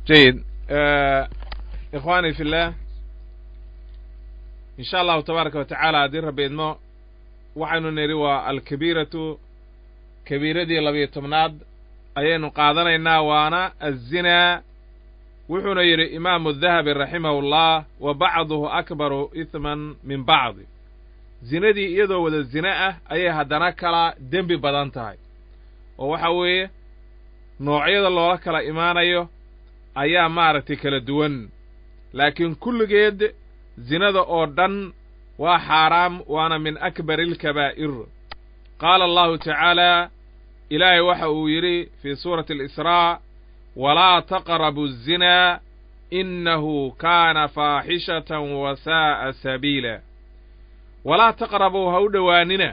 jayid ikhwani fi llah in sha allahu tabaaraka wa tacaala haddii rabbi idmo waxaynu nidhi waa alkabiiratu kabiiradii labiyo tobnaad ayaynu qaadanaynaa waana azinaa wuxuuna yidhi imaamu dahabi raximahu llah wa bacduhu akbaru ihman min bacdi zinadii iyadoo wada zine ah ayay haddana kala dembi badan tahay oo waxa weeye noocyada loola kala imaanayo ayaa maaragtay kala duwan laakiin kulligeed zinada oo dhan waa xaaraam waana min akbari alkabaa'ir qaala allahu tacaala ilaahay waxa uu yidhi fii suurati alisraa walaa taqrabu الzinaa inahu kaana faaxishatan wa saa'a sabiila walaa taqrabuu ha u dhowaanina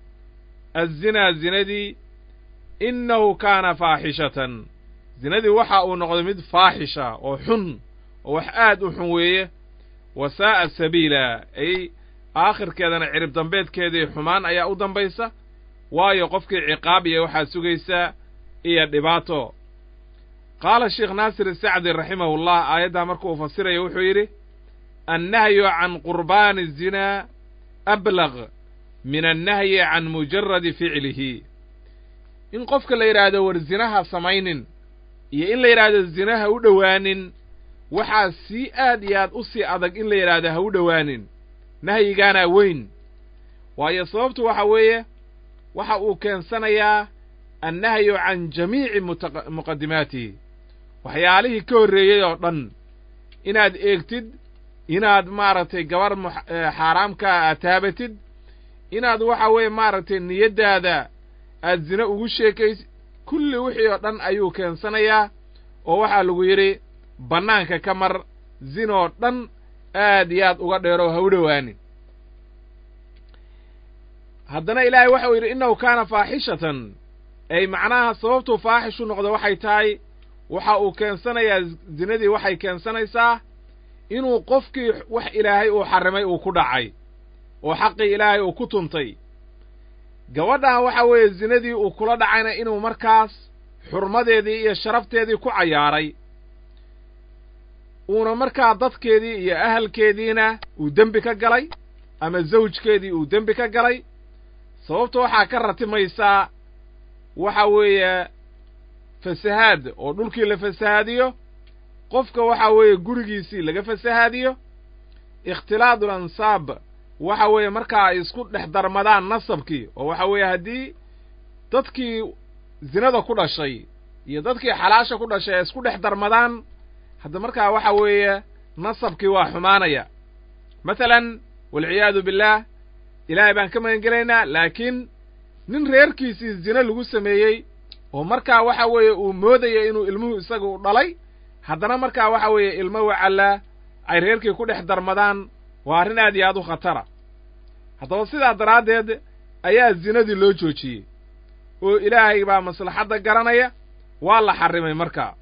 azinaa zinadii innahu kaana faaxishatan zinadii waxa uu noqday mid faaxisha oo xun oo wax aad u xun weeye wa saa'a sabiila ay aakhirkeedana cirib dambeedkeedii xumaan ayaa u dambaysa waayo qofkii ciqaab iyo waxaa sugaysaa iyo dhibaato qaala sheekh naasir isacdi raximahullah aayaddaa markuu fasirayo wuxuu yidhi annahyu can qurbaani الzinaa ablaq min annahyi can mujaradi ficlihi in qofka la yidhaahdo war zinaha samaynin iyo in la yidhaahdo zinaha u dhowaanin waxaa sii aad iyo aad u sii adag in la yidhaahdo ha u dhowaanin nahyigaanaa weyn waayo sababtu waxa weeye waxa uu keensanayaa annahyu can jamiici muqaddimaatihi waxyaalihii ka horreeyey oo dhan inaad eegtid inaad maaragtay gabar xaaraamkaa aad taabatid inaad waxa weeye maaragtay niyaddaada aad zine ugu sheekaysid kulli wixii oo dhan ayuu keensanayaa oo waxaa lagu yidhi bannaanka ka mar zinoo dhan aad iyo aad uga dheero ha u dhowaanin haddana ilaahay waxa uu yidhi innahu kaana faaxishatan ay macnaha sababtuu faaxishu noqdo waxay tahay waxa uu keensanayaa zinadii waxay keensanaysaa inuu qofkii wax ilaahay uu xarrimay uu ku dhacay oo xaqii ilaahay uu ku tuntay gabadhan waxa weeye zinadii uu kula dhacayna inuu markaas xurmadeedii iyo sharafteedii ku cayaaray uuna markaa dadkeedii iyo ahalkeediina uu dembi ka galay ama zawjkeedii uu dembi ka galay sababta waxaa ka ratimaysaa waxa weeye fasahaad oo dhulkii la fasahaadiyo qofka waxa weeye gurigiisii laga fasahaadiyo ikhtilaadul ansaab waxa weeye markaa ay isku dhex darmadaan nasabkii oo waxa weeye haddii dadkii zinada ku dhashay iyo dadkii xalaasha ku dhashay ay isku dhex darmadaan hadda markaa waxa weeye nasabkii waa xumaanaya masalan walciyaadu billaah ilaahay baan ka magan gelaynaa laakiin nin reerkiisii zine lagu sameeyey oo markaa waxa weeye uu moodayo inuu ilmuhu isaga u dhalay haddana markaa waxa weeye ilmo wacallaa ay reerkii ku dhex darmadaan waa arrin aad iyo aad u khatara haddaba sidaa daraaddeed ayaa zinadii loo joojiyey oo ilaahay baa maslaxadda garanaya waa la xarrimay markaa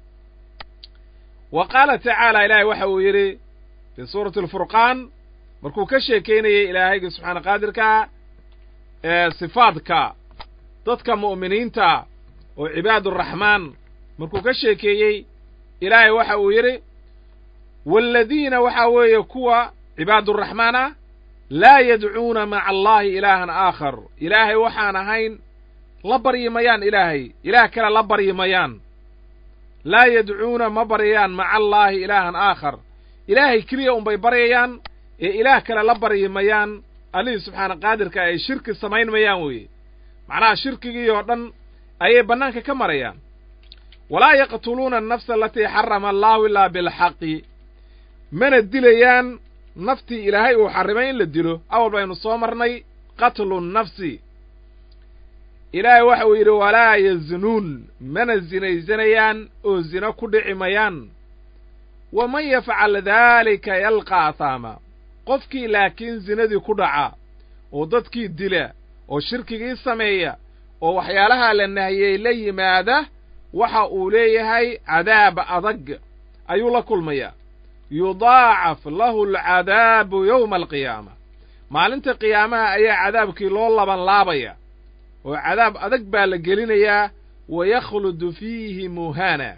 wa qaala tacaala ilaahay waxa uu yidhi fii suurati alfurqaan markuu ka sheekaynayey ilaahayga subxaana qaadirkaa ee sifaadka dadka mu'miniinta oo cibaaduraxmaan markuu ka sheekeeyey ilaahay waxa uu yidhi waaladiina waxaa weeye kuwa cibaaduraxmaan ah laa yadcuuna maca allaahi ilaahan aakhar ilaahay waxaan ahayn la baryi mayaan ilaahay ilaah kale la baryi mayaan laa yadcuuna ma baryayaan maca allaahi ilaahan aakhar ilaahay keliya unbay baryayaan ee ilaah kale la baryi mayaan allihii subxaana qaadirka ay shirki samayn mayaan weeye macnaha shirkigii oo dhan ayay bannaanka ka marayaan walaa yaqtuluuna annafsa alatii xarama allaahu ilaa bilxaqi mana dilayaan naftii ilaahay uu xarrimay in la dilo awal baynu soo marnay qatlu nnafsi ilaahay waxa uu yidhi walaa yaznuun mana zinaysanayaan oo zino ku dhici mayaan waman yafcal daalika yalqa ahaama qofkii laakiin zinadii ku dhaca oo dadkii dila oo shirkigii sameeya oo waxyaalahaa la nahiyey la yimaada waxa uu leeyahay cadaab adag ayuu la kulmayaa yudaacaf lahu alcadaabu yowma alqiyaama maalinta qiyaamaha ayaa cadaabkii loo laban laabaya oo cadaab adag baa la gelinayaa wa yakhludu fiihi muhana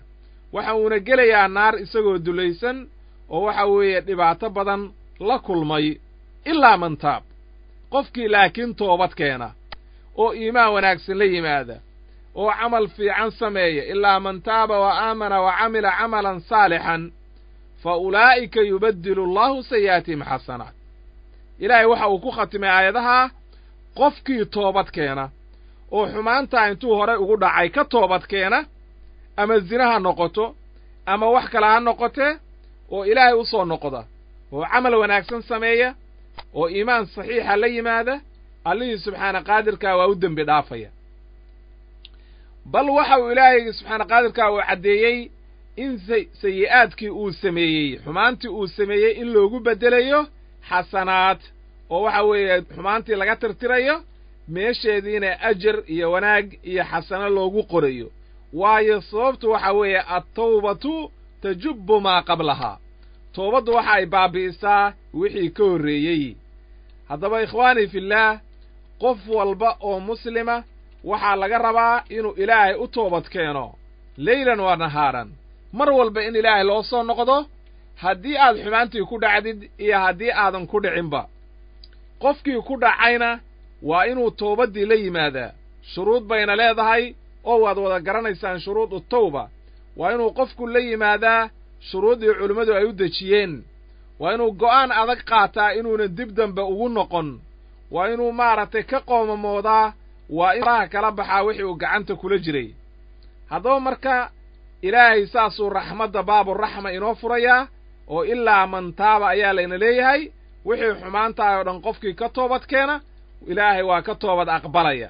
waxa uuna gelayaa naar isagoo dulaysan oo waxa weeye dhibaato badan la kulmay ilaa man taab qofkii laakiin toobad keena oo iimaan wanaagsan la yimaada oo camal fiican sameeya ilaa man taaba wa aamana wa camila camalan saalixan fa ulaa'ika yubaddilu allahu sayi'aatihim xasanaat ilaahay waxa uu ku khatimay aayadahaa qofkii toobad keena oo xumaantaa intuu horay ugu dhacay ka toobad keena ama zina ha noqoto ama wax kale ha noqotee oo ilaahay u soo noqda oo camal wanaagsan sameeya oo iimaan saxiixa la yimaada allihii subxaana qaadirkaa waa u dembi dhaafaya bal waxa uu ilaahay subxaana qaadirkaa uu caddeeyey in sayi'aadkii uu sameeyey xumaantii uu sameeyey in loogu beddelayo xasanaad oo waxa weeye xumaantii laga tirtirayo meesheediina ajar iyo wanaag iyo xasano loogu qorayo waayo sababtu waxa weeye attawbatu tajubbu maa qablahaa toobaddu waxa ay baabi'isaa wixii ka horreeyey haddaba ikhwaanii fillaah qof walba oo muslima waxaa laga rabaa inuu ilaahay u toobad keeno leylan waa nahaaran mar walba in ilaahay loo soo noqdo haddii aad xumaantii ku dhacdid iyo haddii aadan ku dhicinba qofkii ku dhacayna waa inuu toobaddii la yimaadaa shuruud bayna leedahay oo waad wada garanaysaan shuruudu tawba waa inuu qofku la yimaadaa shuruuddii culimmadu ay u dejiyeen waa inuu go'aan adag qaataa inuunan dib dambe ugu noqon waa inuu maaragtay ka qoomamoodaa waa in faraha kala baxaa wixii uu gacanta kula jiray haddaba marka ilaahay saasuu raxmadda baaburaxma inoo furayaa oo ilaa man taaba ayaa layna leeyahay wixii xumaantahay oo dhan qofkii ka toobad keena ilaahay waa ka toobad aqbalaya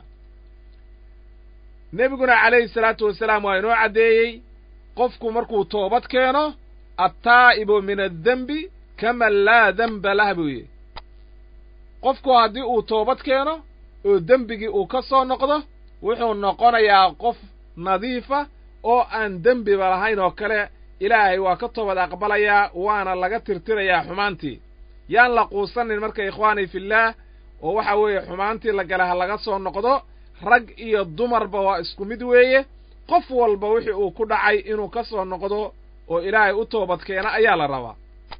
nebiguna calayhi salaatu wasalaam waa inoo caddeeyey qofku markuu toobad keeno attaa'ibu min addembi kaman laa demba lah buu yidhi qofku haddii uu toobad keeno oo dembigii uu ka soo noqdo wuxuu noqonayaa qof nadiifa oo aan dembiba lahayn oo kale ilaahay waa ka toobad aqbalayaa waana laga tirtirayaa xumaantii yaan la quusanin marka ikhwaanii fillaah oo waxa weeye xumaantii la gala ha laga soo noqdo rag iyo dumarba waa isku mid weeye qof walba wixii uu ku dhacay inuu ka soo noqdo oo ilaahay u toobad keena ayaa la rabaa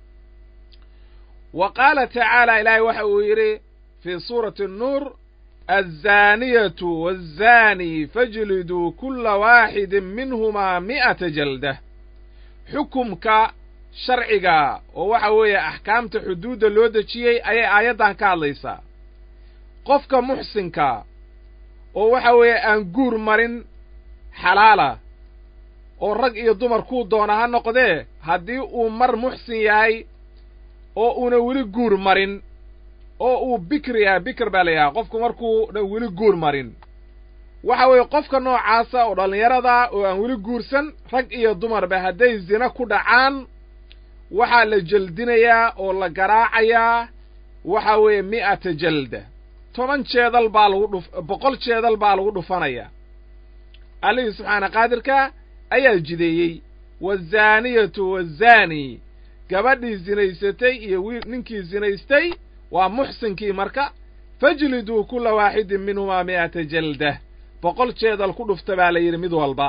wa qaala tacaala ilaahay waxa uu yidhi fii suurati annuur azzaaniyatu waazzaanii fajliduu kulla waaxidin minhumaa mi'ata jaldah xukumka sharciga oo waxa weeye axkaamta xuduudda loo dejiyey ayay aayaddan ka hadlaysaa qofka muxsinka oo waxa weeye aan guur marin xalaala oo rag iyo dumar kuu doona ha noqdee haddii uu mar muxsin yahay oo uuna weli guur marin oo uu bikri yahay bikr baa la yidhaha qofku markuuna weli guur marin waxa weeye qofka noocaasa oo dhallinyarada oo aan weli guursan rag iyo dumarba hadday zina ku dhacaan waxaa la jeldinayaa oo la garaacayaa waxa weeye mi'ata jalda toban jeedal baa lagu dhuf boqol jeedal baa lagu dhufanayaa allihii subxaana qaadirka ayaa jideeyey waazaaniyatu waazaani gabadhii zinaysatay iyo wiil ninkii zinaystay waa muxsinkii marka fajliduu kulla waaxidin minhumaa mi'ata jaldah boqol jeedal ku dhufta baa la yidhi mid walba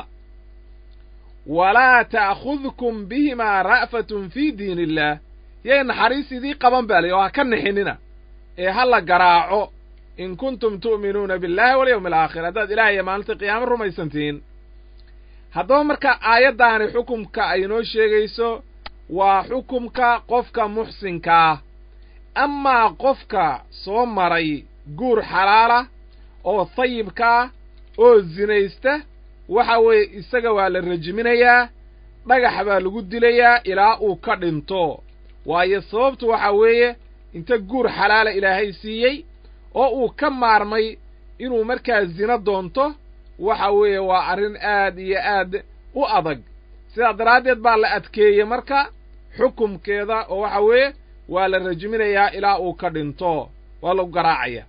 walaa ta'khudkum bihimaa ra'fatun fii diin illaah yay naxariis idii qaban baa la yidhi oo ha ka nixinina ee ha la garaaco in kuntum tu'minuuna billahi walyawmi alaakhir haddaad ilaah iyo maalinta qiyaamo rumaysantihiin haddaba marka aayaddaani xukumka ay inoo sheegayso waa xukumka qofka muxsinkaah amaa qofka soo maray guur xalaala oo tayibkaah oo zinaysta waxa weeye isaga waa la rajiminayaa dhagax baa lagu dilayaa ilaa uu ka dhinto waayo sababtu waxa weeye inta guur xalaala ilaahay siiyey oo uu ka maarmay inuu markaa zina doonto waxa weeye waa arrin aad iyo aad u adag sidaa daraaddeed baa la adkeeyey marka xukumkeeda oo waxa weeye waa la rajiminayaa ilaa uu ka dhinto waa lagu garaacaya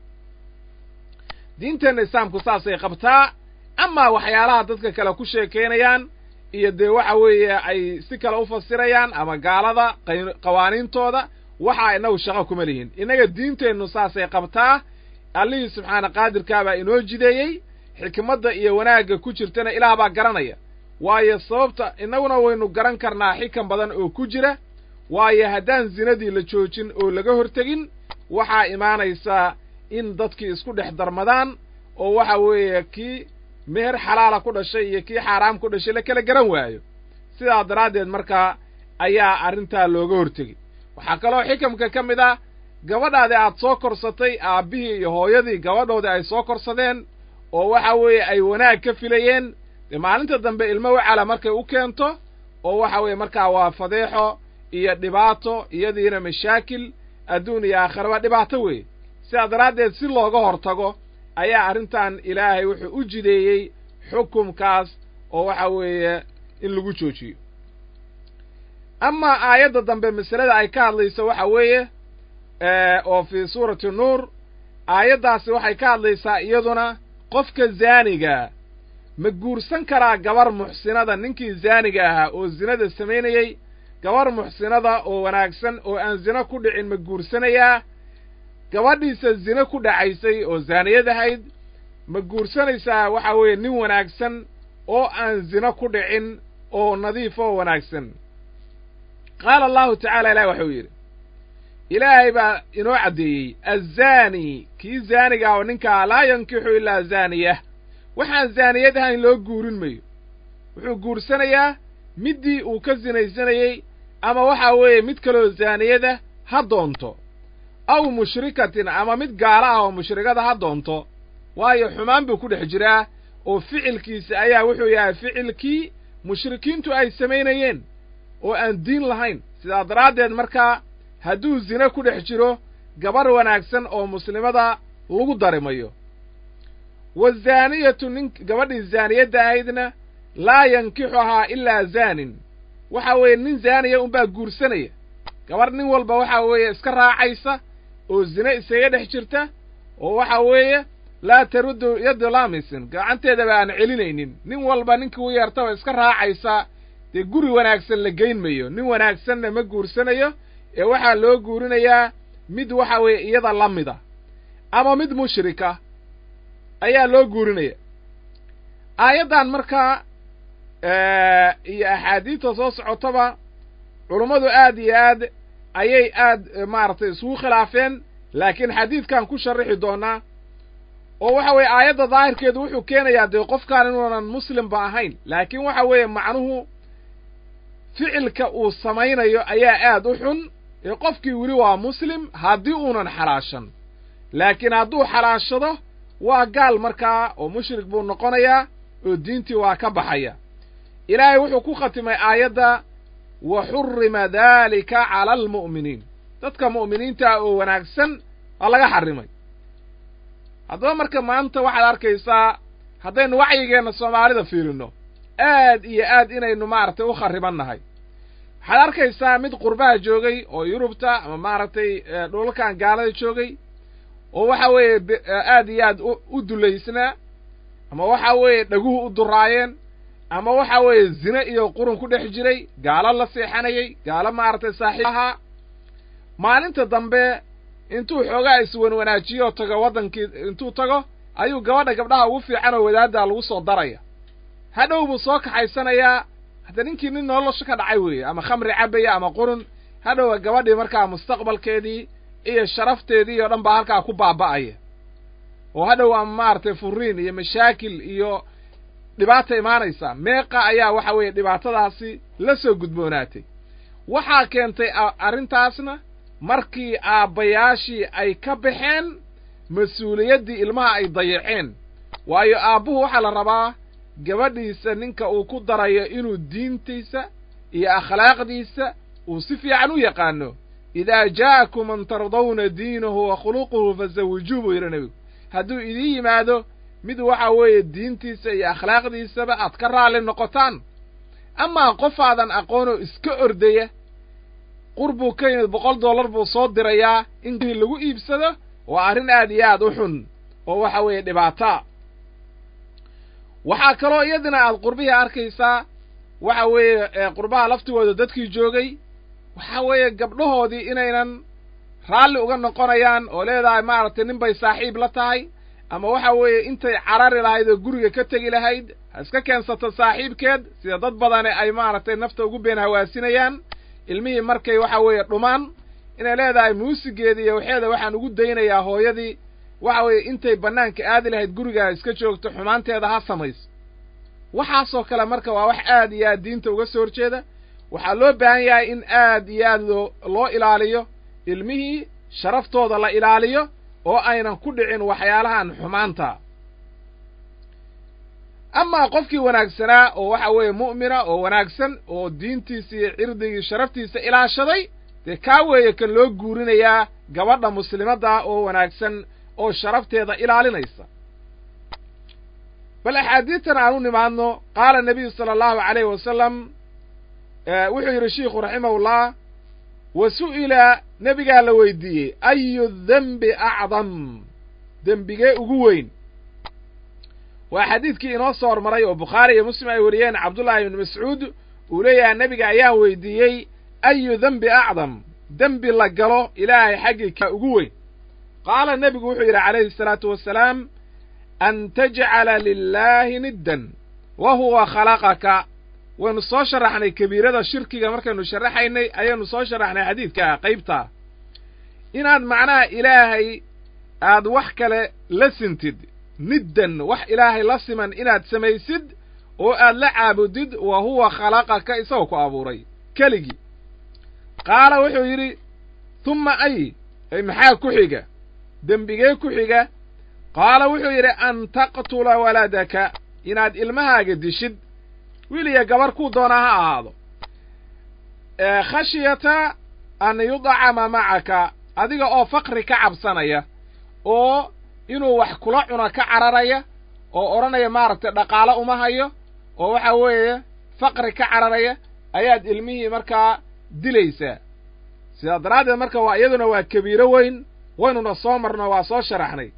diinteenna islaamku saasay qabtaa amaa waxyaalaha dadka kale ku sheekaynayaan iyo dee waxa weeye ay si kale u fasirayaan ama gaalada qawaaniintooda waxaa innagu shaqo kuma lihin innaga diinteennu saasay qabtaa allihii subxaana qaadirkaabaa inoo jideeyey xikmadda iyo wanaagga ku jirtana ilaah baa garanaya waayo sababta innaguna waynu garan karnaa xikan badan oo ku jira waayo haddaan zinadii la joojin oo laga hortegin waxaa imaanaysaa in dadkii isku dhex darmadaan oo waxa weeye kii meher xalaala ku dhashay iyo kii xaaraam ku dhashay la kala garan waayo sidaa daraaddeed markaa ayaa arrintaa looga hortegay waxaa kaloo xikamka ka mid ah gabadhaadii aad soo korsatay aabbihii iyo hooyadii gabadhoodii ay soo korsadeen oo waxa weeye ay wanaag ka filayeen dee maalinta dambe ilmo wacala markay u keento oo waxa weeye markaa waa fadeexo iyo dhibaato iyadiina mashaakil adduun iyo aakhiraba dhibaato weeye sidaa daraaddeed si looga hortago ayaa arrintan ilaahay wuxuu u jideeyey xukumkaas oo waxa weeye in lagu joojiyo amaa aayadda dambe masalada ay ka hadlayso waxa weeye oo fii suurati nuur aayaddaasi waxay ka hadlaysaa iyaduna qofka zaanigaa ma guursan karaa gabar muxsinada ninkii zaaniga ahaa oo zinada samaynayey gabar muxsinada oo wanaagsan oo aan zino ku dhicin ma guursanayaa gabadhiisa zine ku dhacaysay oo zaaniyad ahayd ma guursanaysaa waxa weeye nin wanaagsan oo aan zino ku dhicin oo nadiif oo wanaagsan qaala allahu tacaala ilahi waxuu yidhi ilaahay baa inoo caddeeyey azzaani kii zaaniga oo ninkaa laa yankixu ilaa zaaniyah waxaan zaaniyad ahayn loo guurin mayo wuxuu guursanayaa middii uu ka sinaysanayey ama waxa weeye mid kaloo zaaniyada ha doonto aw mushrikatin ama mid gaalo ah oo mushrikada ha doonto waayo xumaan buu ku dhex jiraa oo ficilkiisa ayaa wuxuu yahay ficilkii mushrikiintu ay samaynayeen oo aan diin lahayn sidaa daraaddeed markaa hadduu zine ku dhex jiro gabarh wanaagsan oo muslimada lagu darimayo wazaaniyatu nin gabadhii zaaniyadda ahaydna laa yankixuhaa ilaa zaanin waxa weeye nin zaaniya unbaa guursanaya gabarh nin walba waxa weeye iska raacaysa oo zine isaga dhex jirta oo waxa weeye laa taruddu yaddu laamisin gacanteedaba aan celinaynin nin walba ninkii u yeertaba iska raacaysa dee guri wanaagsan la geyn mayo nin wanaagsanna ma guursanayo ee waxaa loo guurinayaa mid waxa weeye iyada la mida ama mid mushrika ayaa loo guurinaya aayaddan markaa iyo axaadiidta soo socotaba culummadu aad iyo aad ayay aad maaragtay isugu khilaafeen laakiin xadiidkan ku sharrixi doonaa oo waxa weeye aayadda daahirkeedu wuxuu keenayaa dee qofkaan inuunan muslimba ahayn laakiin waxa weeye macnuhu ficilka uu samaynayo ayaa aad u xun ee qofkii weli waa muslim haddii uunan xalaashan laakiin hadduu xalaashado waa gaal markaa oo mushrik buu noqonayaa oo diintii waa ka baxaya ilaahay wuxuu ku khatimay aayadda wa xurrima daalika cala almu'miniin dadka mu'miniinta oo wanaagsan waa laga xarrimay haddaba marka maanta waxaad arkaysaa haddaynu wacyigeenna soomaalida fiirinno aad iyo aad inaynu maaragtay u kharriban nahay waxaad arkaysaa mid qurbaha joogay oo yurubta ama maaragtay dhulalkan gaalada joogay oo waxa weeye aad iyo aad u dulaysnaa ama waxa weeye dhaguhu u duraayeen ama waxa weeye zine iyo qurun ku dhex jiray gaalo la seexanayey gaalo maaragtay saaxiib ahaa maalinta dambe intuu xoogaa iswanwanaajiyo tago waddankii intuu tago ayuu gabadha gabdhaha ugu fiican oo wadaaddaa lagu soo daraya hadhow buu soo kaxaysanayaa hadda ninkii nin nolosha ka dhacay weeye ama khamri cabaya ama qurun hadhowa gabadhii markaa mustaqbalkeedii iyo sharafteedii oo dhan baa halkaa ku baaba'aya oo hadhow ama maaragtay furiin iyo mashaakil iyo dhibaata imaanaysa meeqa ayaa waxa weeye dhibaatadaasi la soo gudboonaatay waxaa keentay arrintaasna markii aabbayaashii ay ka baxeen mas-uuliyaddii ilmaha ay dayaceen waayo aabbuhu waxaa la rabaa gabadhiisa ninka uu ku darayo inuu diintiisa iyo akhlaaqdiisa uu si fiican u yaqaano idaa jaa'akum man tardawna diinahu wa khuluquhu fazawijuu buu yidhi nebigu hadduu idiin yimaado mid waxa weeye diintiisa iyo akhlaaqdiisaba aad ka raalli noqotaan amaa qofaadan aqoonoo iska ordaya qur buu ka yimid boqol dollar buu soo dirayaa in lagu iibsado waa arrin aad iyo aad u xun oo waxa weeye dhibaataa waxaa kaloo iyadina aad qurbihii arkaysaa waxa weeye qurbaha laftigooda dadkii joogay waxa weeye gabdhahoodii inaynan raalli uga noqonayaan oo leedahay maaragtay nin bay saaxiib la tahay ama waxa weeye intay carari lahayd oo guriga ka tegi lahayd ha iska keensato saaxiibkeed sida dad badani ay maaragtay nafta ugu been hawaasinayaan ilmihii markay waxa weeye dhumaan inay leedahay muusigeedii iyo waxeeda waxaan ugu daynayaa hooyadii waxa weeye intay bannaanka aadi lahayd gurigaa iska joogto xumaanteeda ha samayso waxaasoo kale marka waa wax aad iyo aad diinta uga soo horjeeda waxaa loo baahan yahay in aad iyo aad loo loo ilaaliyo ilmihii sharaftooda la ilaaliyo oo aynan ku dhicin waxyaalahan xumaanta amaa qofkii wanaagsanaa oo waxa weeye mu'mina oo wanaagsan oo diintiisa iyo cirdigii sharaftiisa ilaashaday dee kaa weeye kan loo guurinayaa gabadha muslimadda oo wanaagsan oo sharafteeda ilaalinaysa bal axaadiidtan aan u nimaadno qaala nebiyu sala allahu calayhi wasalam wuxuu yidhi shiikhu raximahullah wa su'ila nebigaa la weydiiyey ayu dembi acdam dembigee ugu weyn waa xadiidkii inoo soo hormaray oo bukhaari iyo muslim ay wariyeen cabdullaahi ibni mascuud uu leeyahay nebiga ayaa weydiiyey ayu dembi acdam dembi la galo ilaahay xaggii ka ugu weyn qaala nebigu wuxuu yidhi calayhi salaatu wasalaam an tajcala lilaahi niddan wa huwa khalaqaka waynu soo sharaxnay kabiirada shirkiga markaynu sharaxaynay ayaynu soo sharaxnay xadiidkaa qaybtaa inaad macnaha ilaahay aad wax kale la sintid niddan wax ilaahay la siman inaad samaysid oo aad la caabudid wa huwa khalaqaka isagoo ku abuuray keligii qaala wuxuu yidhi humma ay ay maxaa ku xiga dembigee ku xiga qaala wuxuu yidhi an taqtula waladaka inaad ilmahaaga dishid wiil iyo gabar kuu doonaa ha ahaado khashyata an yudcama macaka adiga oo faqri ka cabsanaya oo inuu wax kula cuna ka cararaya oo odhanaya maaragtay dhaqaalo uma hayo oo waxa weeye faqri ka cararaya ayaad ilmihii markaa dilaysaa sidaa daraaddeed marka waa iyaduna waa kabiiro weyn waynuna soo marno waa soo sharaxnay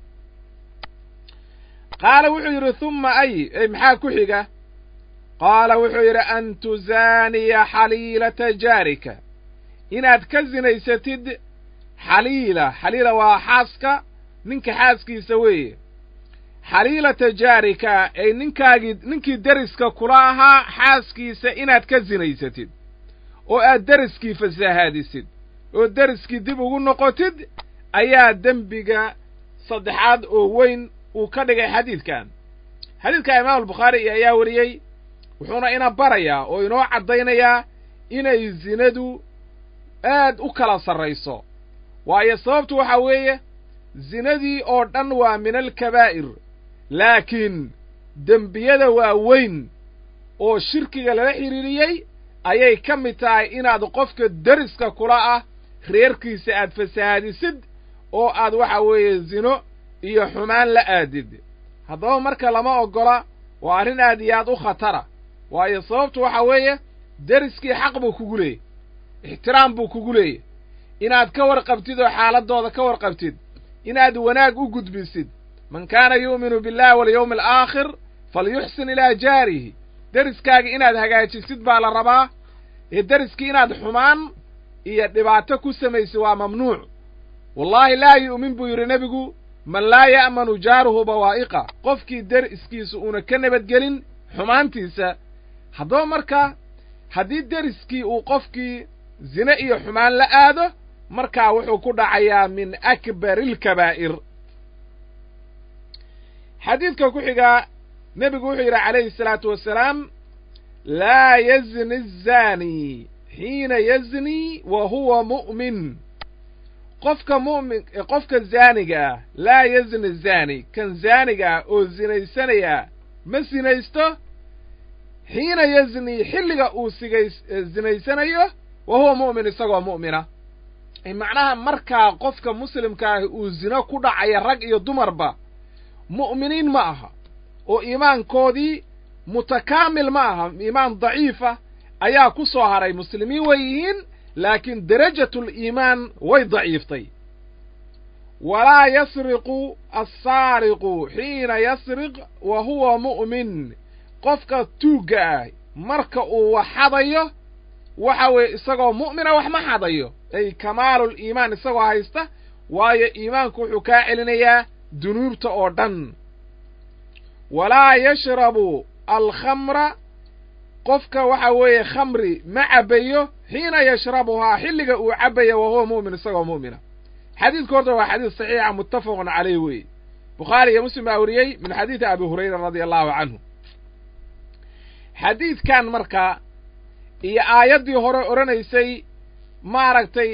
qaala wuxuu yidhi humma ay ey maxaa ku xiga qaala wuxuu yidhi an tuzaaniya xaliilata jaarika inaad ka sinaysatid xaliila xaliila waa xaaska ninka xaaskiisa weeye xaliilata jaarika ay ninkaagii ninkii deriska kula ahaa xaaskiisa inaad ka sinaysatid oo aad deriskii fasahaadisid oo deriskii dib ugu noqotid ayaa dembiga saddexaad oo weyn uu ka dhigay xadiidkan xadiidka imaam albukhaari ayaa wariyey wuxuuna ina barayaa oo inoo caddaynayaa inay zinadu aad u kala sarrayso waayo sababtu waxaa weeye zinadii oo dhan waa min alkabaa'ir laakiin dembiyada waa weyn oo shirkiga lala xidhiiriyey ayay ka mid tahay inaad qofka deriska kula ah reerkiisa aad fasahaadisid oo aad waxa weeye zino iyo xumaan la aadid haddaba marka lama oggola waa arrin aad iyo aad u khatara waayo sababtu waxa weeye deriskii xaq buu kugu leeyay ixtiraam buu kugu leeyay inaad ka warqabtid oo xaaladdooda ka warqabtid inaad wanaag u gudbisid man kaana yu'minu billahi walyawmi alaakhir falyuxsin ilaa jaarihi deriskaaga inaad hagaajisid baa la rabaa ee deriskii inaad xumaan iyo dhibaato ku samaysid waa mamnuuc wallaahi laa yu'min buu yidhi nebigu man laa ya'manu jaaruhu bawaa'iqa qofkii deriskiisa uuna ka nabadgelin xumaantiisa haddaba marka haddii deriskii uu qofkii zine iyo xumaan la aado markaa wuxuu ku dhacayaa min akbari alkabaa'ir xadiidka ku xigaa nebigu wuxuu yidhi calayhi salaatu wasalaam laa yazni azaani xiina yazni wa huwa mu'min qofka mu'min qofka zaaniga ah laa yazni zaani kan zaaniga ah oo zinaysanaya ma sinaysto xiina yazni xilliga uu sigays zinaysanayo wa huwa mu'min isagoo mu'mina macnaha markaa qofka muslimka ahi uu zino ku dhacaya rag iyo dumarba mu'miniin ma aha oo iimaankoodii mutakaamil ma aha iimaan daciifa ayaa ku soo haray muslimiin way yihiin laakiin derajatuliimaan way daciiftay walaa yasriqu assaariqu xiina yasriq wa huwa mu'min qofka tuugga ah marka uu wax xadayo waxa weeye isagoo mu'mina wax ma xadayo ay kamaalul iimaan isagoo haysta waayo iimaanku wuxuu kaa celinayaa dunuubta oo dhan walaa yashrabu alkhamra qofka waxa weeye khamri ma cabbayo xiina yashrabuhaa xilliga uu cabbayo wa huwa mu'min isagoo mu'mina xadiidku horta waa xadiis saxiixa muttafaqun caleyh weeye bukhaari iyo muslim baa weriyey min xadiidi abi hurayra radia allahu canhu xadiidkan marka iyo aayaddii hore odhanaysay maaragtay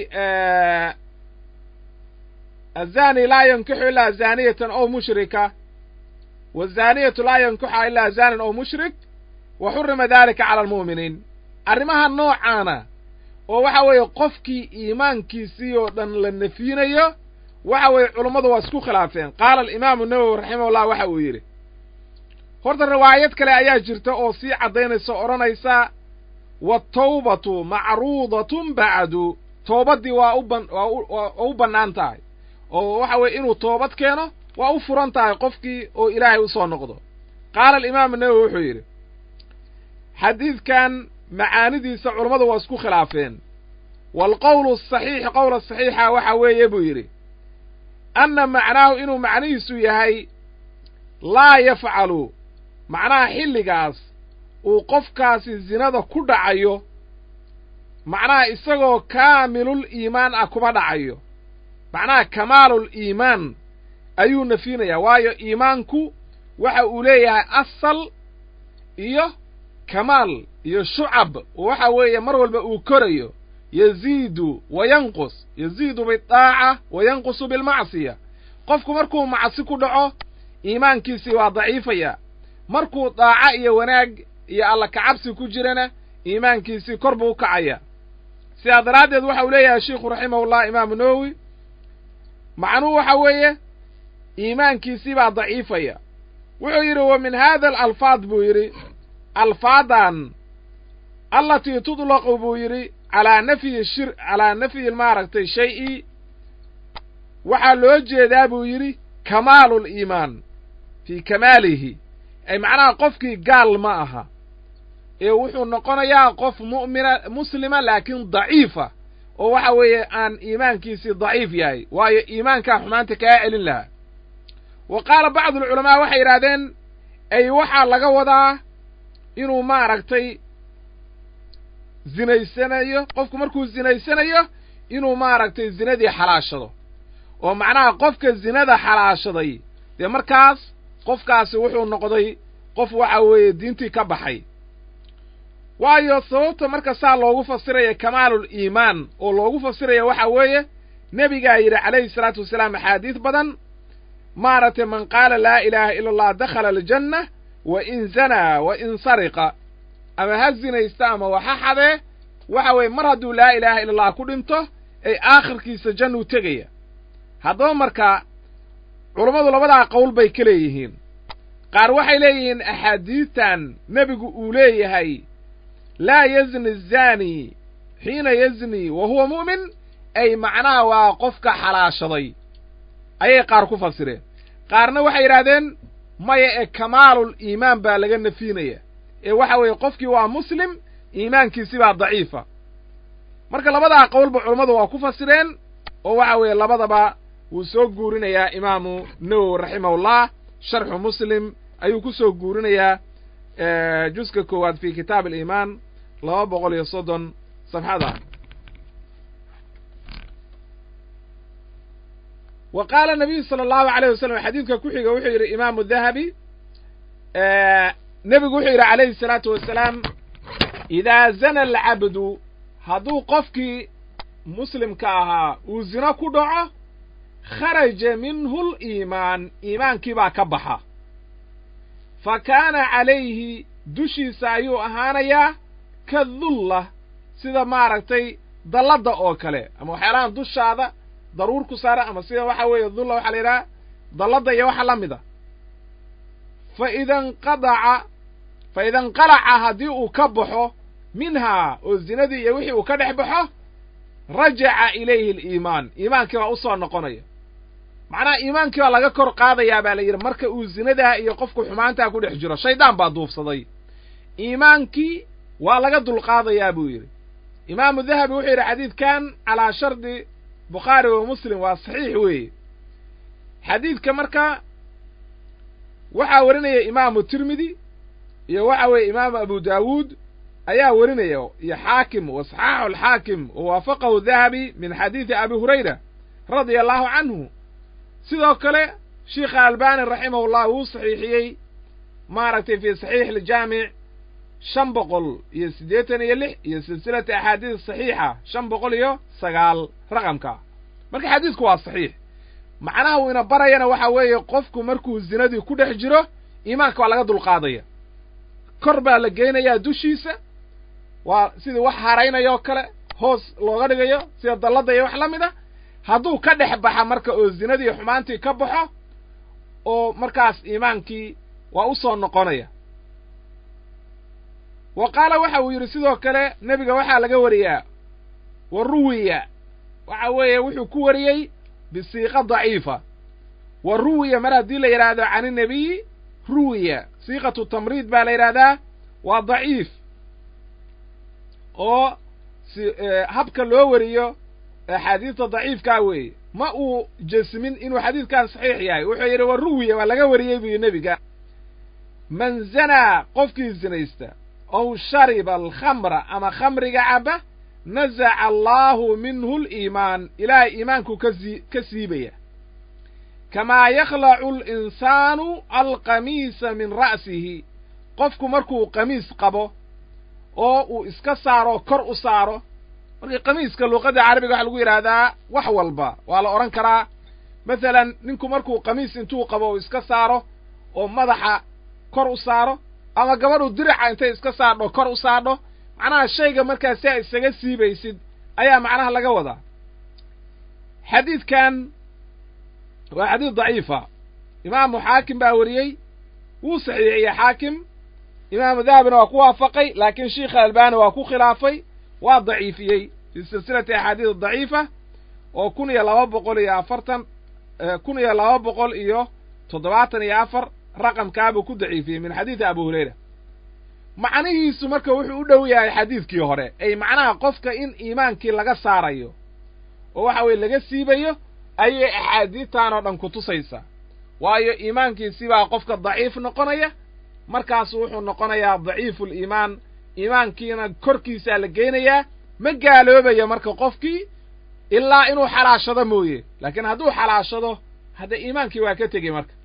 azani laa yankixu ilaa zaaniyatan ow mushrika wazaaniyatu laa yankuxa ilaa zaanin ow mushrik wa xurima dalika cala almu'miniin arrimaha noocaana oo waxa weeye qofkii iimaankiisii oo dhan la nefyinayo waxa weeye culummadu waa isku khilaafeen qaala alimaamu nawowi raximahullah waxa uu yidhi horta riwaayad kale ayaa jirta oo sii caddaynaysa odhanaysa watawbatu macruudatun bacdu toobaddii waa u ban waa u waa u bannaan tahay oo waxa weeye inuu toobad keeno waa u furan tahay qofkii oo ilaahay u soo noqdo qaala alimaamu nawowi wuxuu yidhi xadiidkan macaanidiisa culummadu waa isku khilaafeen waalqowlu asaxiixi qowla saxiixa waxa weeye buu yidhi anna macnaahu inuu macnihiisu yahay laa yafcalu macnaha xilligaas uu qofkaasi zinada ku dhacayo macnaha isagoo kaamilul iimaan ah kuma dhacayo macnaha kamaalul iimaan ayuu nafyinayaa waayo iimaanku waxa uu leeyahay asal iyo kamaal iyo shucab waxa weeye mar walba uu korayo yaziidu wa yanqus yaziidu bidaaca wa yanqusu bilmacsiya qofku markuu macsi ku dhaco iimaankiisii waa daciifaya markuu daaco iyo wanaag iyo alla kacabsi ku jirana iimaankiisii kor buu u kacaya sidaa daraaddeed waxa uu leeyahay sheikhu raximahullah imaamu nawowi macnuhu waxa weeye iimaankiisii baa daciifaya wuxuu yidhi wa min haada alalfaad buu yidhi alfaadan allatii tudlaqu buu yidhi calaa nafyi shir calaa nafyi maaragtay shay-i waxaa loo jeedaa buu yidhi kamaalul iimaan fii kamaalihi ay macnaha qofkii gaal ma aha ee wuxuu noqonayaa qof mu'mina muslima laakiin daciifa oo waxa weeye aan iimaankiisii daciif yahay waayo iimaankaa xumaanta kaa celin lahaa wa qaala bacdu alculamaa waxay yidhahdeen ay waxaa laga wadaa inuu maaragtay zinaysanayo qofku markuu zinaysanayo inuu maaragtay zinadii xalaashado oo macnaha qofka zinada xalaashaday dee markaas qofkaasi wuxuu noqday qof waxa weeye diintii ka baxay waayo sababta marka saa loogu fasiraya kamaalul iimaan oo loogu fasiraya waxa weeye nebigaa yidhi calayhi salaatu wasalaam axaadiis badan maaragtay man qaala laa ilaaha ila allah dakhala aljanna wa in zanaa wa in sariqa ama ha zinaysta ama waxa xadee waxa weeye mar hadduu laa ilaaha ila allah ku dhinto ay aakhirkiisa jannuu tegaya haddaba marka culummadu labadaa qowl bay ka leeyihiin qaar waxay leeyihiin axaadiistan nebigu uu leeyahay laa yazni zaani xiina yazni wa huwa mu'min ay macnaha waa qofka xalaashaday ayay qaar ku fasireen qaarna waxay yidhahdeen maya ee kamaalul iimaan baa laga nafiinaya ee waxa weeye qofkii waa muslim iimaankiisi baa daciifa marka labadaa qowlba culummadu waa ku fasireen oo waxa weeye labadaba wuu soo guurinayaa imaamu nawowi raximahullah sharxu muslim ayuu ku soo guurinayaa juska koowaad fi kitaab aliimaan laba boqol iyo soddon safxada wa qaala nabiyu sala allahu alayh wasalam xadiidka ku xiga wuxuu yidhi imaamu dahabi nebigu wuxuu yidhi calayhi salaatu wasalaam idaa zana alcabdu hadduu qofkii muslimka ahaa uu zino ku dhaco kharaja minhu liimaan iimaankii baa ka baxa fa kaana calayhi dushiisa ayuu ahaanayaa ka dulla sida maaragtay dalladda oo kale ama waxyaalahan dushaada daruur ku saara ama sida waxa weeye dulla waxaa la yidhaha dalladda iyo waxa la mida fa idanqadaca fa idanqalaca haddii uu ka baxo minhaa oo zinadii iyo wixii uu ka dhex baxo rajaca ilayhi aliimaan iimaankii baa u soo noqonaya macnaha iimaankii baa laga kor qaadayaa baa la yidhi marka uu zinadaa iyo qofku xumaantaa ku dhex jiro shaydaan baa duufsaday iimaankii waa laga dulqaadayaa buu yidhi imaamu dahabi wuxuu yidhi xadiidkan calaa shardi bukhaari wa muslim waa saxiix weeye xadiidka marka waxaa warinaya imaamu tirmidi iyo waxa weeye imaamu abu daawuud ayaa werinaya iyo xaakim wa saxaaxu alxaakim wa waafaqahu dahabi min xadiidi abi hurayra radia allahu canhu sidoo kale sheikha albani raximahullah wuu saxiixiyey maaragtay fii saxiix aljaamic shan boqol iyo siddeetan iyo lix iyo silsilata axaadiis saxiixa shan boqol iyo sagaal raqamka marka xadiisku waa saxiix macnaha uu ina barayana waxa weeye qofku markuu zinadii ku dhex jiro iimaanka waa laga dulqaadaya kor baa la geynayaa dushiisa waa sidii wax haraynaya oo kale hoos looga dhigayo sida dalladda iyo wax la mid a hadduu ka dhex baxa marka oo zinadii xumaantii ka baxo oo markaas iimaankii waa u soo noqonaya wa qaala waxa uu yidhi sidoo kale nebiga waxaa laga wariyaa wa ruwiya waxa weeye wuxuu ku wariyey bisiiqa daciifa wa ruwiya mar haddii la yidhaahdo can inabiyi ruwiya siiqatu tamriid baa la yidhaahdaa waa daciif oo si habka loo wariyo axaadiista daciifkaa weeye ma uu jesmin inuu xadiidkan saxiix yahay wuxuu yidhi wa ruwiya waa laga wariyey buu nebiga man zanaa qofkii zinaysta ow shariba alkhamra ama khamriga caba nazaca allaahu minhu liimaan ilaahay iimaanku kasi ka siibaya kamaa yakhlacu alinsaanu alqamiisa min ra'sihi qofku markuu qamiis qabo oo uu iska saaro kor u saaro markii qamiiska luuqadda carabiga waxa lagu yidhaahdaa wax walba waa la odhan karaa masalan ninku markuu qamiis intuu qabo uu iska saaro oo madaxa kor u saaro ama gabadhu dirica intay iska saadho kor u saadho macnaha shayga markaas si a isaga siibaysid ayaa macnaha laga wadaa xadiidkan waa xadiid daciifa imaamu xaakim baa wariyey wuu saxiixiyey xaakim imaamu dahabina waa ku waafaqay laakiin sheikha albani waa ku khilaafay waa daciifiyey fii silsilati axaadiis daciifa oo kun iyo laba boqol iyo afartan kun iyo laba boqol iyo toddobaatan iyo afar raqamkaabuu ku daciifiyey min xadiidi abu hurayra macnihiisu marka wuxuu u dhow yahay xadiidkii hore ay macnaha qofka in iimaankii laga saarayo oo waxa weeye laga siibayo ayay axaadiidtan oo dhan ku tusaysaa waayo iimaankiisibaa qofka daciif noqonaya markaasu wuxuu noqonayaa daciiful iimaan iimaankiina korkiisaa la geynayaa ma gaaloobaya marka qofkii ilaa inuu xalaashado mooye laakiin hadduu xalaashado hadda iimaankii waa ka tegey marka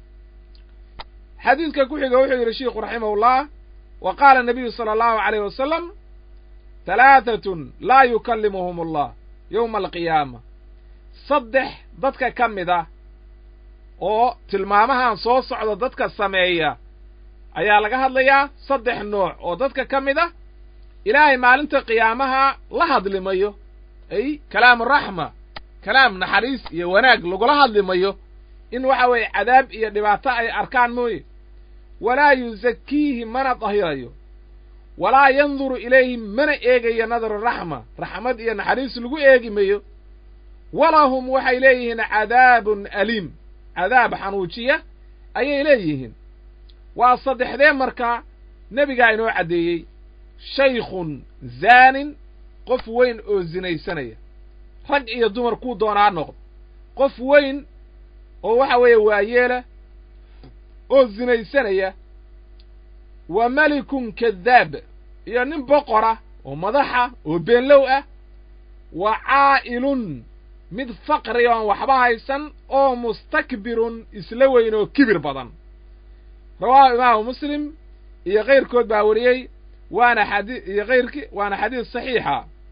xadiidka ku xiga wuxuu yidhi shiikhu raximahullah wa qaala nabiyu sala allahu calayh wasalam talaatatun laa yukallimuhum allah yowma alqiyaama saddex dadka ka mid ah oo tilmaamahan soo socda dadka sameeya ayaa laga hadlayaa saddex nooc oo dadka ka mid ah ilaahay maalinta qiyaamaha la hadlimayo ay kalaamu raxma kalaam naxariis iyo wanaag lagula hadlimayo in waxa weeye cadaab iyo dhibaato ay arkaan mooye walaa yusakiihi mana dahirayo walaa yanduru ilayhim mana eegayo nadaru raxma raxmad iyo naxariis lagu eegi mayo walahum waxay leeyihiin cadaabun aliim cadaab xanuujiya ayay leeyihiin waa saddexdee markaa nebigaa inoo caddeeyey shaykhun zaanin qof weyn oo zinaysanaya rag iyo dumar kuu doonaa noqdo qof weyn oo waxa weeye waayeela oo zinaysanaya wa melikun kadaab iyo nin boqora oo madaxa oo beenlow ah wa caa'ilun mid faqri oon waxba haysan oo mustakbirun isla weyn oo kibir badan rawaahu imaamu muslim iyo kayrkood baa wariyey waana xadi iyo kayrki waana xadiis saxiixa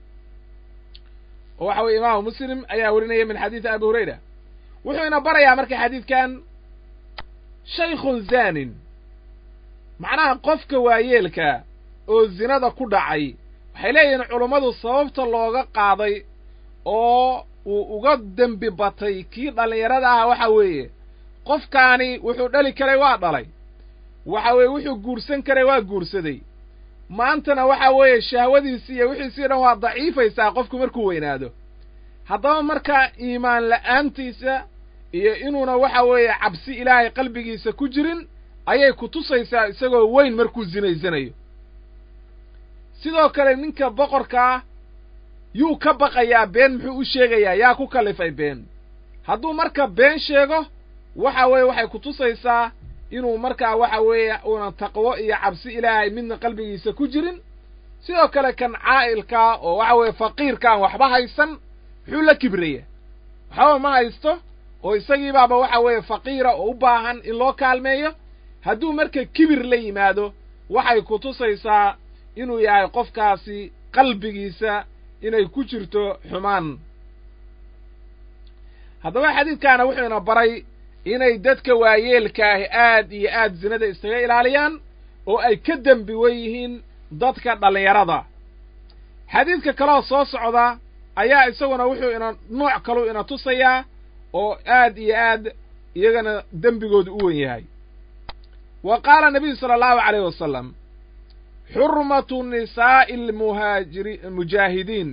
oo waxa weye imaamu muslim ayaa warinaya min xadiidi abi hurayra wuxuu ina barayaa marka xadiidkan shaykhun zaanin macnaha qofka waayeelka oo zinada ku dhacay waxay leeyihiin culummadu sababta looga qaaday oo uu uga dembi batay kii dhallinyarada ah waxa weeye qofkaani wuxuu dhali karay waa dhalay waxa weeye wuxuu guursan karay waa guursaday maantana waxa weeye shahwadiisi iyo wixiisii dhan waa daciifaysaa qofku markuu weynaado haddaba markaa iimaan la'aantiisa iyo inuuna waxa weeye cabsi ilaahay qalbigiisa ku jirin ayay ku tusaysaa isagoo weyn markuu sinaysanayo sidoo kale ninka boqorkaa yuu ka baqayaa been muxuu u sheegayaa yaa ku kallifay been hadduu marka been sheego waxa weeye waxay ku tusaysaa inuu markaa waxa weeye uunan taqwo iyo cabsi ilaahay midna qalbigiisa ku jirin sidoo kale kan caa'ilkaa oo waxa weeye faqiirkaan waxba haysan muxuu la kibraya waxba ma haysto oo isagiibaaba waxa weeye faqiira oo u baahan in loo kaalmeeyo hadduu marka kibir la yimaado waxay ku tusaysaa inuu yahay qofkaasi qalbigiisa inay ku jirto xumaan haddaba xadiidkaana wuxuu ina baray inay dadka waayeelkaahi aad iyo aad zinada iskaga ilaaliyaan oo ay ka dembi wen yihiin dadka dhallinyarada xadiidka kaloo soo socda ayaa isaguna wuxuu ina nooc kaluu ina tusayaa oo aad iyo aad iyagana dembigoodu u wen yahay wa qaala nabiyu sala allahu calayh wasalam xurmatu nisaa'i almuhaajiri mujaahidiin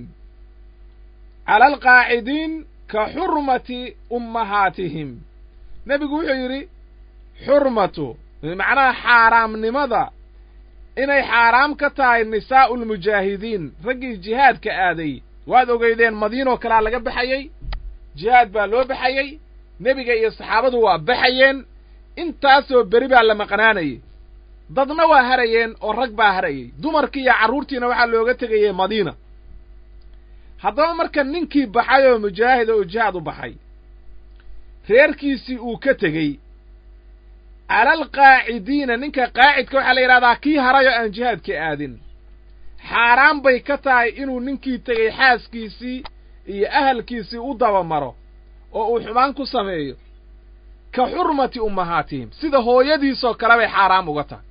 cala alqaacidiin ka xurmati ummahaatihim nebigu wuxuu yidhi xurmatu macnaha xaaraamnimada inay xaaraam ka tahay nisaa'u lmujaahidiin raggii jihaadka aaday waad ogeydeen madiinoo kalea laga baxayey jihaad baa loo baxayey nebiga iyo saxaabadu waa baxayeen intaasoo beri baa la maqnaanayey dadna waa harayeen oo rag baa harayey dumarkii iyo carruurtiina waxaa looga tegayey madiina haddaba marka ninkii baxay oo mujaahida oo jihaad u baxay reerkiisii uu ka tegey cala alqaacidiina ninka qaacidka waxaa la yidhahdaa kii haray oo aan jihaadka aadin xaaraan bay ka tahay inuu ninkii tegey xaaskiisii iyo ahalkiisii u dabamaro oo uu xumaan ku sameeyo ka xurmati ummahaatihim sida hooyadiisoo kale bay xaaraam uga tahay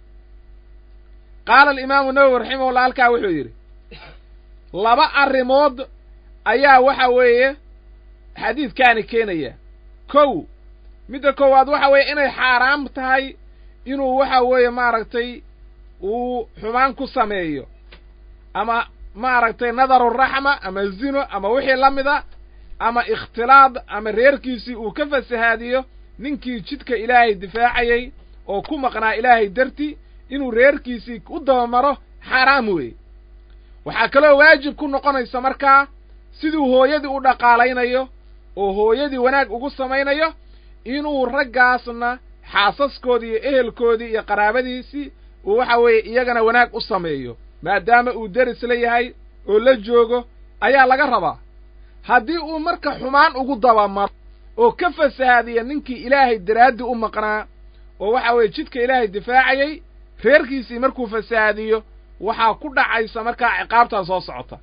qaala alimaamu nawowi raximahullah halkaa wuxuu yidhi laba arrimood ayaa waxa weeye xadiidkaani keenaya kow midda koowaad waxa weeye inay xaaraam tahay inuu waxa weeye maaragtay uu xumaan ku sameeyo ama maaragtay nadaru raxma ama zino ama wixii la mida ama ikhtilaad ama reerkiisii uu ka fasahaadiyo ninkii jidka ilaahay difaacayey oo ku maqnaa ilaahay darti inuu reerkiisii u dabamaro xaaraam weeye waxaa kaloo waajib ku noqonaysa markaa siduu hooyadii u dhaqaalaynayo oo hooyadii wanaag ugu samaynayo inuu raggaasna xaasaskoodii iyo ehelkoodii iyo qaraabadiisii uu waxa weeye iyagana wanaag u sameeyo maadaama uu deris la yahay oo la joogo ayaa laga rabaa haddii uu marka xumaan ugu dabamaro oo ka fasahaadiya ninkii ilaahay daraaddii u maqnaa oo waxa weeye jidka ilaahay difaacayey reerkiisii markuu fasahaadiyo waxaa ku dhacaysa markaa ciqaabtaa soo socota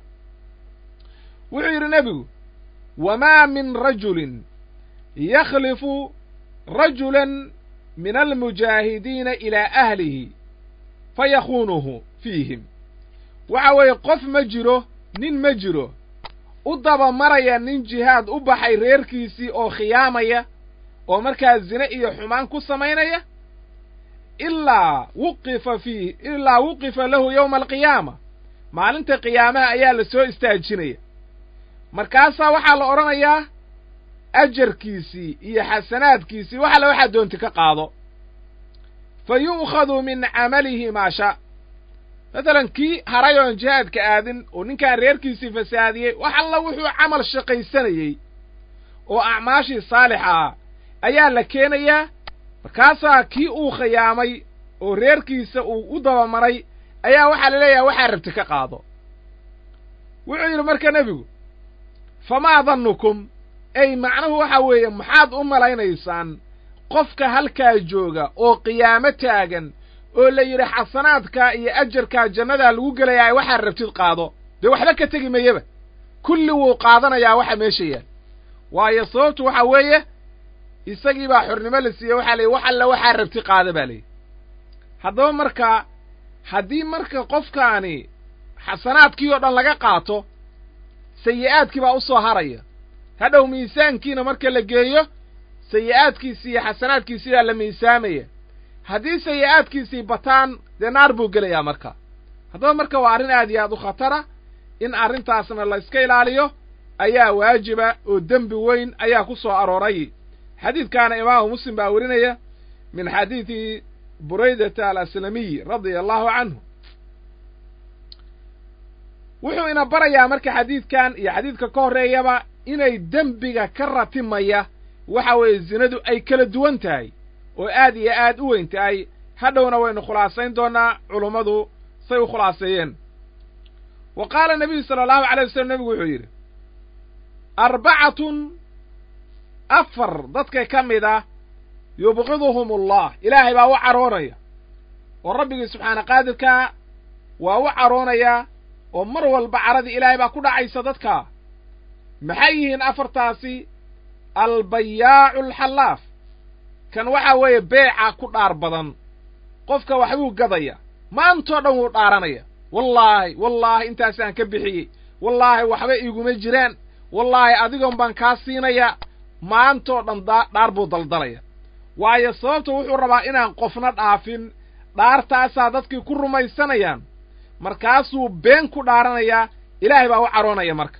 wuxuu yidhi nebigu wamaa min rajulin yakhlifu rajulan min almujaahidiina ilaa ahlihi fa yakhuunuhu fiihim waxa weeye qof ma jiro nin ma jiro u dabamaraya nin jihaad u baxay reerkiisii oo khiyaamaya oo markaa zine iyo xumaan ku samaynaya ilaa wuqifa fiih ilaa wuqifa lahu yowma alqiyaama maalinta qiyaamaha ayaa la soo istaajinaya markaasaa waxaa la odhanayaa ajarkiisii iyo xasanaadkiisii wax alle waxaa doonti ka qaado fa yu'khadu min camalihi maa shaa masalan kii haray oon jihaadka aadin oo ninkaan reerkiisii fasaadiyey wax alla wuxuu camal shaqaysanayey oo acmaashii saalixa ah ayaa la keenayaa markaasaa kii uu khiyaamay oo reerkiisa uu u dabamaray ayaa waxaa la leeyahay waxaa rabti ka qaado wuxuu yidhi marka nebigu famaa dannukum ey macnuhu waxa weeye maxaad u malaynaysaan qofka halkaa jooga oo qiyaamo taagan oo la yidhi xasanaadkaa iyo ajarkaa jannadaa lagu gelayaa waxaa rabtid qaado dee waxba ka tegi mayaba kulli wuu qaadanayaa waxa meesha yaal waayo sababtu waxa weeye isagii baa xornimo la siiyey waxaa la yidhi wax alla waxaa rabti qaada baa layidhi haddaba markaa haddii marka qofkaani xasanaadkii oo dhan laga qaato sayi'aadkii baa u soo haraya hadhow miisaankiina marka la geeyo sayi'aadkiisii iyo xasanaadkiisii baa la miisaamaya haddii sayi'aadkiisii bataan dee naar buu gelayaa marka haddaba marka waa arrin aad iyo aad u khatara in arrintaasna la iska ilaaliyo ayaa waajiba oo dembi weyn ayaa ku soo arooray xadiidkaana imaamu muslim baa werinaya min xadiidi buraydata alaslamiy radia allahu canhu wuxuu ina barayaa marka xadiidkan iyo xadiidka ka horreeyaba inay dembiga ka ratimaya waxa weeye zinadu ay kala duwan tahay oo aad iyo aad u weyn tahay hadhowna waynu khulaasayn doonnaa culummadu say u khulaaseeyeen wa qaala nebiyu sala allahu alay wasalam nebigu wuxuu yidhi arbacatun afar dadka ka mid ah yubqiduhum allah ilaahay baa u caroonaya oo rabbigii subxaana qaadirkaa waa u caroonaya oo mar walba caradii ilaahay baa ku dhacaysa dadka maxay yihiin afartaasi albayaacu alxallaaf kan waxaa weeye beeca ku dhaar badan qofka waxbuu gadaya maantoo dhan wuu dhaaranaya wallaahi wallaahi intaasaan ka bixiyey wallaahi waxba iiguma jiraan wallaahi adigoon baan kaa siinaya maantoo dhan dhaar buu daldalaya waayo sababta wuxuu rabaa inaan qofna dhaafin dhaartaasaa dadkii ku rumaysanayaan markaasuu been ku dhaaranayaa ilaahay baa u caroonaya marka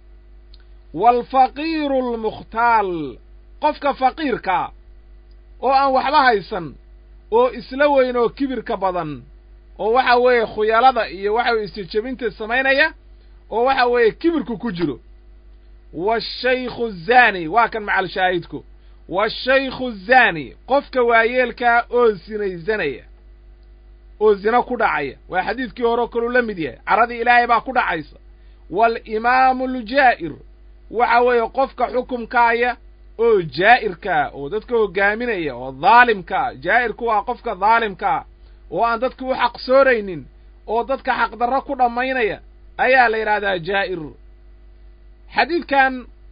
waalfaqiiru almukhtaal qofka faqiirkaa oo aan waxba haysan oo isla weyn oo kibirka badan oo waxa weeye khuyalada iyo waxa weye isjejebinta samaynaya oo waxa weeye kibirku ku jiro waashaykhu zaani waa kan macal shaahidku waashaykhu zaani qofka waayeelkaa oo sinaysanaya oo zina ku dhacaya waa xadiidkii hore oo kaluu la mid yahay caradii ilaahay baa ku dhacaysa waalimaamu aljaa'ir waxa weeye qofka xukumkaaya oo jaa'irkaa oo dadka hoggaaminaya oo daalimkaa jaa'irku waa qofka daalimkaa oo aan dadka u xaqsooraynin oo dadka xaqdarro ku dhammaynaya ayaa la yidhahdaa jaa'ir xadiidkan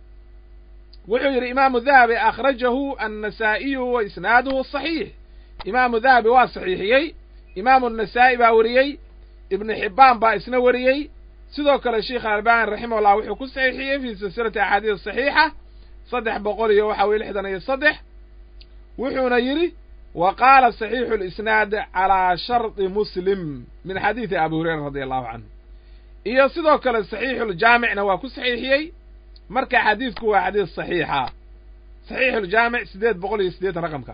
wuxuu yidhi imaamu dahabi akhrajahu annasaa'iyu wa isnaaduhu saxiix imaamu dahabi waa saxiixiyey imaamu nasaa'i baa weriyey ibnu xibbaan baa isna weriyey sidoo kale sheikh albani raximahullah wuxuu ku saxiixiyey fii silsilati axaadiis saxiixa saddex boqol iyo waxa weye lixdan iyo saddex wuxuuna yidhi wa qaala saxiixu lisnaad calaa shardi muslim min xadiidi abi hurayra radi allahu canhu iyo sidoo kale saxiixuljaamicna waa ku saxiixiyey marka xadiidku waa xadiis saxiixa saxiixuljaamic siddeed boqol iyo siddeetan raqamka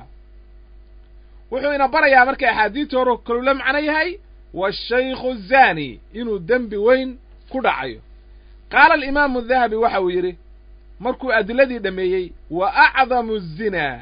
wuxuu ina barayaa markay axaadiidta hore kalula macno yahay waashaykhu zaani inuu dembi weyn ku dhacayo qaala alimaamu dahabi waxa uu yidhi markuu adiladii dhammeeyey wa acdamu azinaa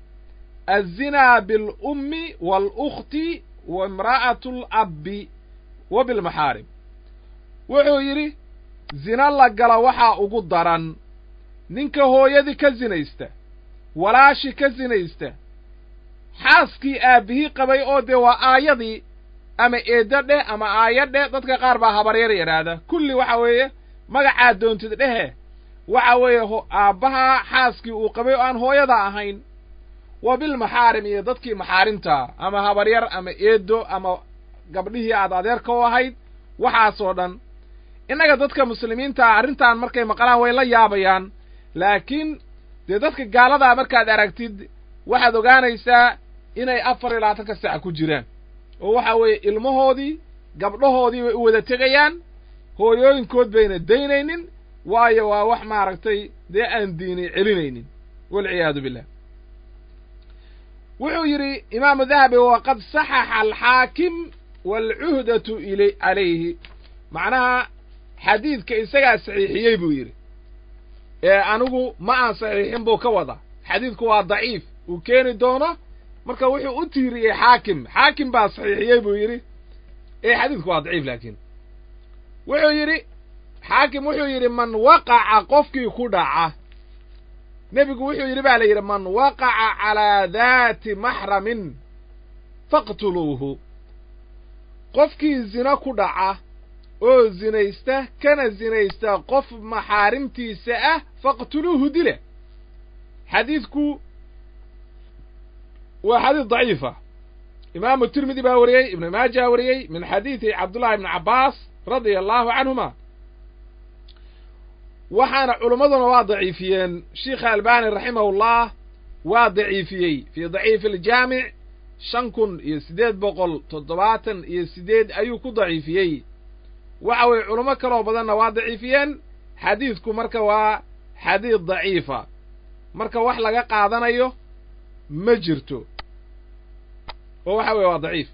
azinaa bilummi waalukhti wa imra'atu alabbi wa bilmaxaarim wuxuu yidhi zina la gala waxaa ugu daran ninka hooyadii ka sinaysta walaashi ka sinaysta xaaskii aabbihii qabay oo dee waa aayadii ama eeddo dheh ama aaya dheh dadka qaar baa habaryar yidhaahda kulli waxa weeye magacaa doontid dhehe waxa weeye aabbaha xaaskii uu qabay oo aan hooyada ahayn wa bilmaxaarim iyo dadkii maxaarimtaa ama habaryar ama eeddo ama gabdhihii aad adeerka u ahayd waxaasoo dhan innaga dadka muslimiintaa arrintan markay maqlaan way la yaabayaan laakiin dee dadka gaaladaa markaad aragtid waxaad ogaanaysaa inay afar iyo labaatanka sac ku jiraan oo waxa weeye ilmahoodii gabdhahoodii bay u wada tegayaan hooyooyinkood bayna daynaynin waayo waa wax maaragtay dee aan diini celinaynin walciyaadu billah wuxuu yidhi imaamu dahabi waqad saxaxa alxaakim waalcuhdatu il calayhi macnaha xadiidka isagaa saxiixiyey buu yidhi ee anigu ma aan saxiixin buu ka wada xadiidku waa daciif uu keeni doono marka wuxuu u tiiriyey xaakim xaakim baa saxiixiyey buu yidhi ee xadiidku waa daciif laakiin wuxuu yidhi xaakim wuxuu yidhi man waqaca qofkii ku dhaca nebigu wuxuu yidhi baa la yidhi man waqaca calaa daati maxramin faqtuluuhu qofkii zino ku dhaca oo zinaysta kana zinaysta qof maxaarimtiisa ah faqtuluuhu dila xadiidku waa xadiid daciifa imaamu tirmidi baa wariyey ibnu maaja wariyey min xadiidi cabdullahi ibni cabbaas radia allahu canhuma waxaana culummaduna waa daciifiyeen sheikha albani raximahullah waa daciifiyey fii daciifi aljaamic shan kun iyo siddeed boqol toddobaatan iyo siddeed ayuu ku daciifiyey waxa weeye culummo kaloo badanna waa daciifiyeen xadiidku marka waa xadiid daciifa marka wax laga qaadanayo ma jirto oo waxa weeye waa daciif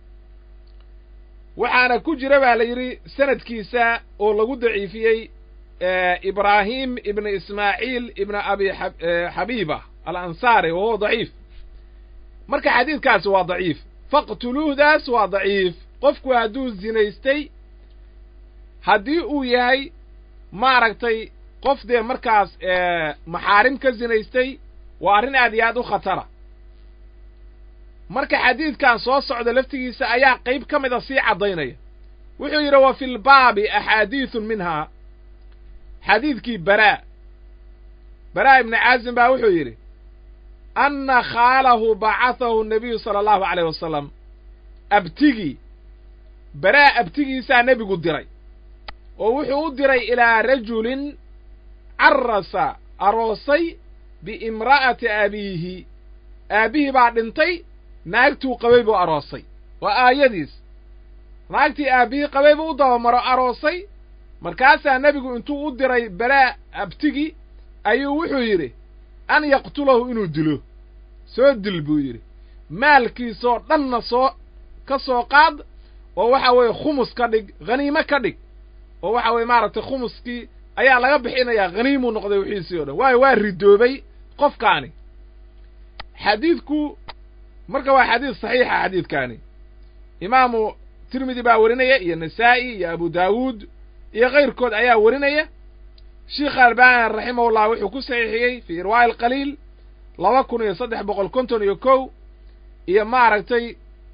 waxaana ku jira baa la yidhi sanadkiisa oo lagu daciifiyey ibraahim ibna ismaaciil ibna abi xabiiba alansaari wa huwa daciif marka xadiidkaasi waa daciif faqtuluuhdaas waa daciif qofku hadduu zinaystay haddii uu yahay maaragtay qof dee markaas maxaarim ka zinaystay waa arrin aad iyo aad u khatara marka xadiidkan soo socda laftigiisa ayaa qayb ka mida sii caddaynaya wuxuu yidhi wa fi lbaabi axaadiiثun minhaa xadiidkii baraa baraa ibni caazim baa wuxuu yidhi anna khaalahu bacathahu nabiyu sala allahu alayh wasalam abtigii baraa abtigiisaa nebigu diray oo wuxuu u diray ilaa rajulin carasa aroosay biimra'ati abiihi aabbihii baa dhintay naagtuu qabay buu aroosay waa aayadiis naagtii aabbihii qabay buu u dabamaro aroosay markaasaa nebigu intuu u diray baraa abtigii ayuu wuxuu yidhi an yaqtulahu inuu dilo soo dil buu yidhi maalkiisoo dhanna soo ka soo qaad oo waxa weeye khumus ka dhig haniime ka dhig oo waxa weeye maaragtay khumuskii ayaa laga bixinayaa haniimuu noqday wixiisii o dhan waayo waa ridoobay qofkaani xadiidku marka waa xadiid saxiixa xadiidkaani imaamu tirmidi baa warinaya iyo nasaa'i iyo abu daawuud iyo kayrkood ayaa warinaya sheikh albani raximahullah wuxuu ku saxiixiyey fii irwaa'i alqaliil laba kun iyo saddex boqol konton iyo kow iyo maaragtay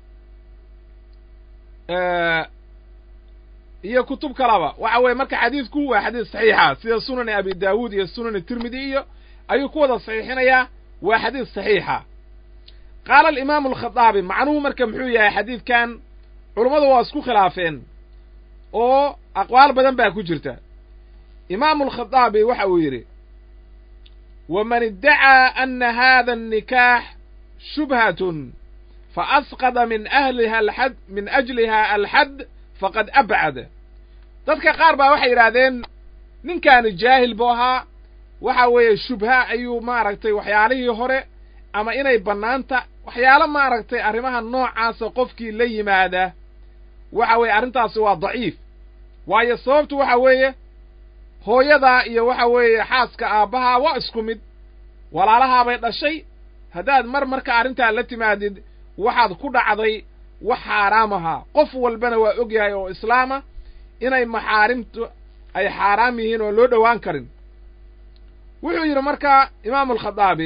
iyo kutub kalaba waxa weeye marka xadiidku waa xadiid saxiixa sida sunani abi daawuud iyo sunani tirmidi iyo ayuu ku wada saxiixinayaa waa xadiid saxiixa qaala alimaamu alkhadaabi macnuhu marka muxuu yahay xadiidkan culummadu waa isku khilaafeen oo aqwaal badan baa ku jirta imaamu alkhadaabi waxa uu yidhi waman iddacaa ana hada annikaax shubhatun faasqada min ahliha alxad min ajliha alxad faqad abcad dadka qaar baa waxay yidhaahdeen ninkaani jaahil buu ahaa waxa weeye shubha ayuu maaragtay waxyaalihii hore ama inay bannaanta waxyaalo maaragtay arrimaha noocaasa qofkii la yimaada waxa weeye arrintaasi waa daciif waayo sababtu waxa weeye hooyadaa iyo waxa weeye xaaska aabbahaa waa isku mid walaalahaabay dhashay haddaad mar marka arrintaa la timaadid waxaad ku dhacday wax xaaraam ahaa qof walbana waa og yahay oo islaama inay maxaarimtu ay xaaraam yihiin oo loo dhowaan karin wuxuu yidhi markaa imaamu alkhadaabi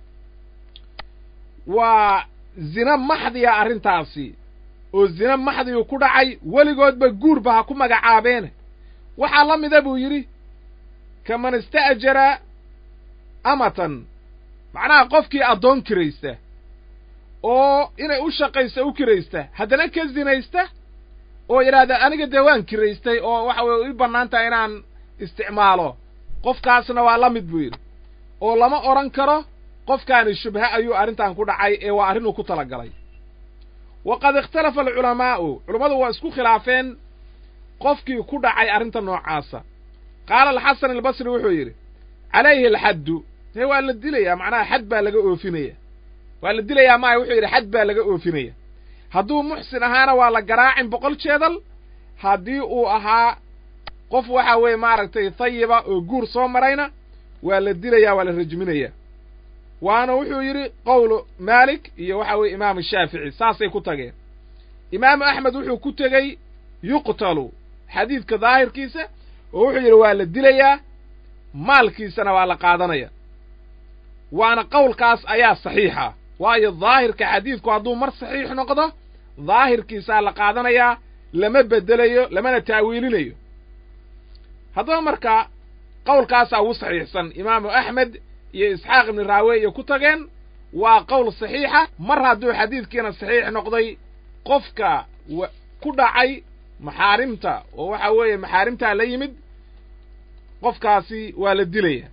waa zina maxdiya arrintaasi oo zina maxdiyu ku dhacay weligoodba guurba ha ku magacaabeene waxaa la mida buu yidhi kaman ista'jara amatan macnaha qofkii addoon kiraysta oo inay u shaqaysa u kiraysta haddana ka zinaysta oo yidhaahda aniga dee waan kiraystay oo waxa weye ii bannaan tahay inaan isticmaalo qofkaasna waa la mid buu yidhi oo lama odhan karo qofkaani shubha ayuu arrintan ku dhacay ee waa arrinuu ku tala galay waqad ikhtalafa alculamaa'u culummadu waa isku khilaafeen qofkii ku dhacay arrinta noocaasa qaala alxasan albasri wuxuu yidhi calayhi alxaddu dee waa la dilayaa macnaha xad baa laga oofinaya waa la dilayaa maaya wuxuu yidhi xad baa laga oofinaya hadduu muxsin ahaana waa la garaacin boqol jeedal haddii uu ahaa qof waxa weeye maaragtay tayiba oo guur soo marayna waa la dilayaa waa la rajminaya waana wuxuu yidhi qowlu maalik iyo waxa weeye imaamu shaafici saasay ku tageen imaamu axmed wuxuu ku tegey yuqtalu xadiidka daahirkiisa oo wuxuu yidhi waa la dilayaa maalkiisana waa la qaadanaya waana qowlkaas ayaa saxiixa waayo daahirka xadiidku hadduu mar saxiix noqdo daahirkiisaa la qaadanayaa lama beddelayo lamana taawiilinayo haddaba marka qowlkaasaa ugu saxiixsan imaamu axmed iyo isxaaq ibni raawe iyo ku tageen waa qowl saxiixa mar hadduu xadiidkiina saxiix noqday qofka ku dhacay maxaarimta oo waxa weeye maxaarimtaa la yimid qofkaasi waa la dilaya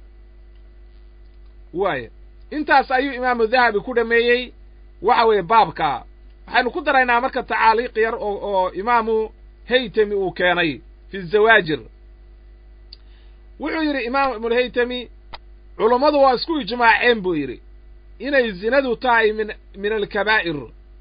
waaya intaas ayuu imaamu dahabi ku dhameeyey waxa weeye baabka waxaynu ku daraynaa marka tacaaliiq yar oo oo imaamu haytami uu keenay fi zawaajir wuxuu yidhi imaam ibnulhaytami culummadu waa isku ijmaaceen buu yidhi inay zinadu tahay min min alkabaa'ir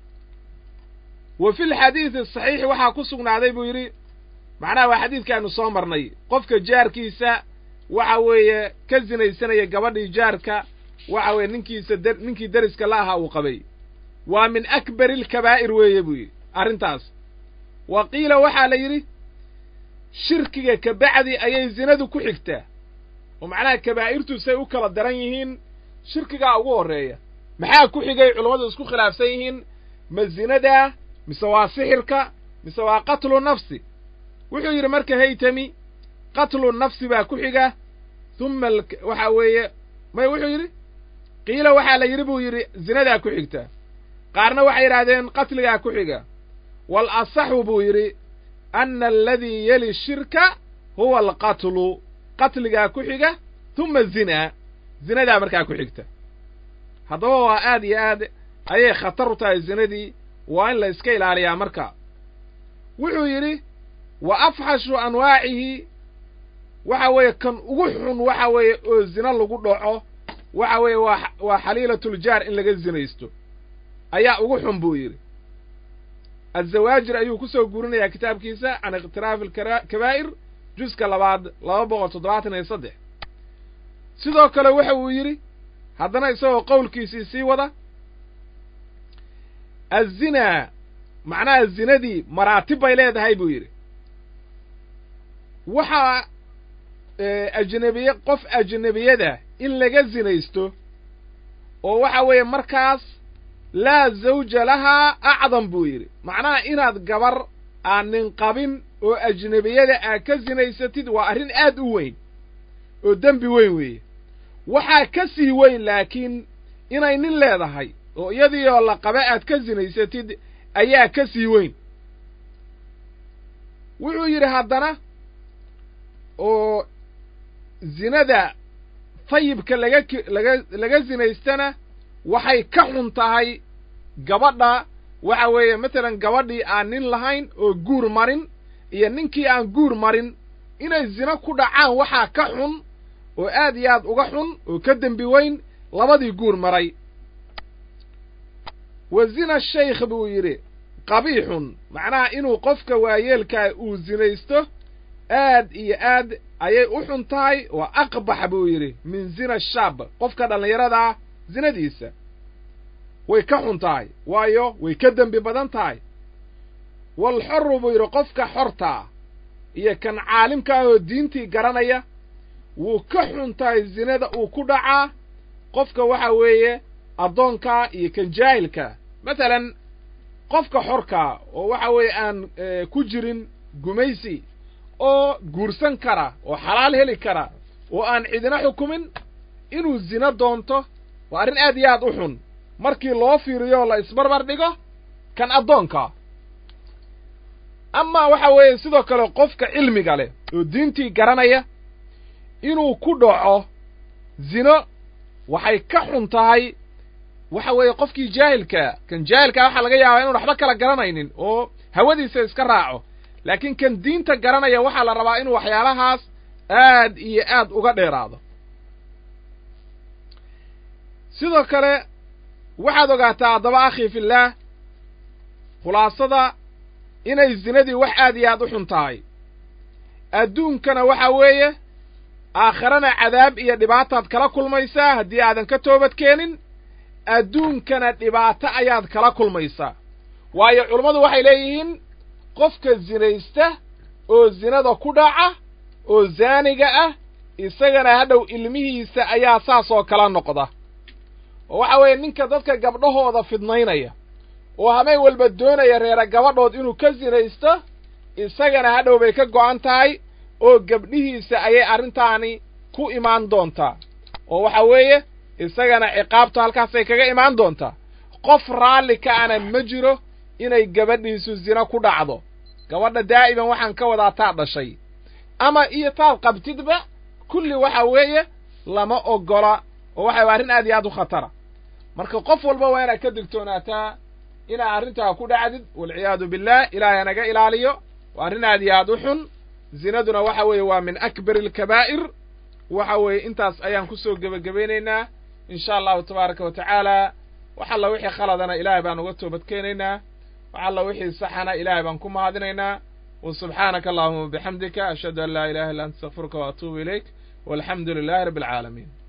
wa fi lxadiidi asaxiixi waxaa ku sugnaaday buu yidhi macnaha waa xadiidkaanu soo marnay qofka jaarkiisa waxa weeye ka sinaysanaya gabadhii jaarka waxa weeye ninkiisa d ninkii deriska la ahaa uu qabay waa min akbari alkabaa'ir weeye buu yidhi arrintaas wa qiila waxaa la yidhi shirkiga ka bacdi ayay zinadu ku xigtaa oo macnaha kabaa'irtu say u kala daran yihiin shirkigaa ugu horreeya maxaa ku xigay culammadu isku khilaafsan yihiin ma zinadaa mise waa sixirka mise waa qatlu nafsi wuxuu yidhi marka haytami qatlu nafsi baa ku xiga humma waxa weeye may wuxuu yidhi qiila waxaa la yidhi buu yidhi zinadaa ku xigta qaarna waxay yidhaahdeen qatligaa ku xiga wal asaxu buu yidhi ana aladii yeli shirka huwa alqatlu qatligaa ku xiga humma zinaa zinadaa markaa ku xigta haddaba waa aad iyo aad ayay khatar u tahay zinadii waa in la iska ilaaliyaa marka wuxuu yidhi wa afxashu anwaacihi waxa weeye kan ugu xun waxa weeye oo zina lagu dhaco waxa weeye waa waa xaliilatuljaar in laga zinaysto ayaa ugu xun buu yidhi azawaajir ayuu ku soo guurinayaa kitaabkiisa can ikhtilaafi alkabaa'ir juska labaad laba boqol toddobaatan iyo saddex sidoo kale waxa uu yidhi haddana isagoo qowlkiisii sii wada azinaa macnaha zinadii maraatib bay leedahay buu yidhi waxaa ajnebiye qof ajnebiyada in laga zinaysto oo waxa weeye markaas laa zawja lahaa acdam buu yidhi macnaha inaad gabar aan nin qabin oo ajnebiyada aad ka sinaysatid waa arrin aad u weyn oo dembi weyn weeye waxaa ka sii weyn laakiin inay nin leedahay oo iyadiioo la qaba aad ka sinaysatid ayaa ka sii weyn wuxuu yidhi haddana oo zinada fayibka laga laga laga sinaystana waxay ka xun tahay gabadha waxa weeye matalan gabadhii aan nin lahayn oo guur marin iyo ninkii aan guur marin inay zino ku dhacaan waxaa ka xun oo aad iyo aad uga xun oo ka dembi weyn labadii guur maray wa zina shaykh buu yidhi qabiixun macnaha inuu qofka waayeelkaa uu zinaysto aad iyo aad ayay u xun tahay waa aqbax buu yidhi min zina shaab qofka dhallinyaradaa zinadiisa way ka xun tahay waayo way ka dembi badan tahay walxoru buu yidhi qofka xortaa iyo kan caalimka ah oo diintii garanaya wuu ka xun tahay zinada uu ku dhacaa qofka waxa weeye addoonkaa iyo kan jaahilka masalan qofka xorkaa oo waxa weeye aan ku jirin gumaysi oo guursan kara oo xalaal heli kara oo aan cidina xukumin inuu zino doonto waa arrin aad iyo aad u xun markii loo fiiriyo la isbarbar dhigo kan addoonkaa amaa waxa weeye sidoo kale qofka cilmiga leh oo diintii garanaya inuu ku dhaco zino waxay ka xun tahay waxa weeye qofkii jaahilkaa kan jaahilkaa waxaa laga yaabaa inuun waxba kala garanaynin oo hawadiisa iska raaco laakiin kan diinta garanaya waxaa la rabaa inuu waxyaalahaas aad iyo aad uga dheeraado sidoo kale waxaad ogaataa haddaba akhii fillaah khulaasada inay zinadii wax aad iyo aad u xun tahay adduunkana waxa weeye aakharana cadaab iyo dhibaataad kala kulmaysaa haddii aadan ka toobad keenin adduunkana dhibaato ayaad kala kulmaysaa waayo culummadu waxay leeyihiin qofka zinaysta oo zinada ku dhaca oo zaaniga ah isagana hadhow ilmihiisa ayaa saas oo kala noqda oo waxa weeye ninka dadka gabdhahooda fidnaynaya oo habeen walba doonaya reera gabadhood inuu ka sinaysto isagana hadhow bay ka go'an tahay oo gabdhihiisa ayay arrintaani ku imaan doontaa oo waxa weeye isagana ciqaabtu halkaasay kaga imaan doontaa qof raalli ka ana ma jiro inay gabadhiisu zino ku dhacdo gabadha daa'iman waxaan ka wadaa taad dhashay ama iyo taad qabtidba kulli waxa weeye lama oggola oo waxa arrin aad iyo aad u khatara marka qof walba waa inaad ka digtoonaataa inaad arrintaa ku dhacdid walciyaadu billaah ilaahay hanaga ilaaliyo waa arrin aad iyo aad u xun zinaduna waxa weeye waa min akbari alkabaa'ir waxa weeye intaas ayaan kusoo gebagabaynaynaa insha allahu tabaaraka wa tacaala wax alla wixii khaladana ilaahay baan uga toobad keenaynaa wax alla wixii saxana ilaahay baan ku mahadinaynaa wa subxaanaka allahuma wabixamdika ashhadu an laa ilaha illa anta astakfiruka wa atuubu ilayk walxamdu lilaahi rabbi alcaalamiin